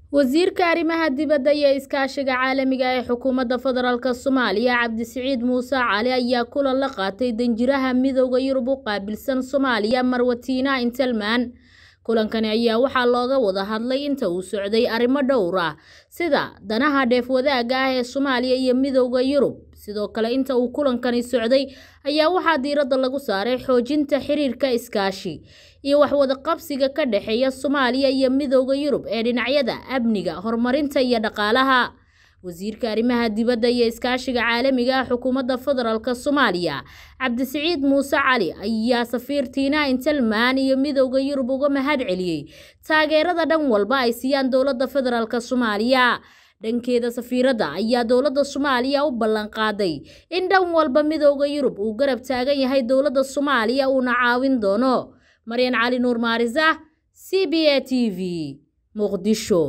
wasiirka arrimaha dibadda iyo iskaashiga caalamiga ee xukuumadda federaalk soomaaliya cabdisiciid muuse cali ayaa kulan la qaatay danjiraha midooda yurub u qaabilsan soomaaliya marwatiina intelman kulankani ayaa waxaa looga wada hadlay inta uu socday arrimo dhowr ah sida danaha dheef wadaagga ah ee soomaaliya iyo midooda yurub sidoo kale inta uu kulankani socday ayaa waxaa diiradda lagu saaray xoojinta xiriirka iskaashi iyo waxwadaqabsiga ka dhexeeya soomaaliya iyo midooda yurub ee dhinacyada amniga horumarinta iyo dhaqaalaha wasiirka arrimaha dibadda iyo iskaashiga caalamiga ah xukuumadda federaalk soomaaliya cabdisiciid muuse cali ayaa safiirtiina intelman iyo midooda yurub uga mahad celiyey taageerada dhan walba ay siiyaan dowladda federaalk soomaaliya dhankeeda safiiradda ayaa dowladda soomaaliya u ballanqaaday in dhan walba midooda yurub uu garab taagan yahay dowladda soomaaliya uuna caawin doono maryan cali nuur maarisa c b a t v muqdisho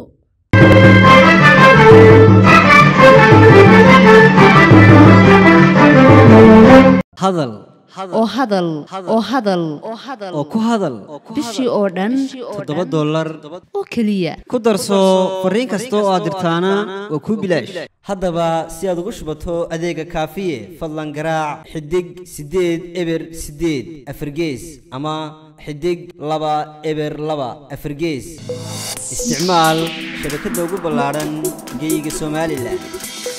hadal oo hadal oo hadal oo ku hadal bishii oo dhan toddoba dollar oo keliya ku darso fariin kasta oo aad dirtaana waa kuu bilaash haddaba si aad ugu shubato adeega kaafiye fadlan garaac xidig siddeed eber siddeed afargees ama xidig laba eber laba afargees isticmaal shabakadda ugu ballaadhan geyga somalilan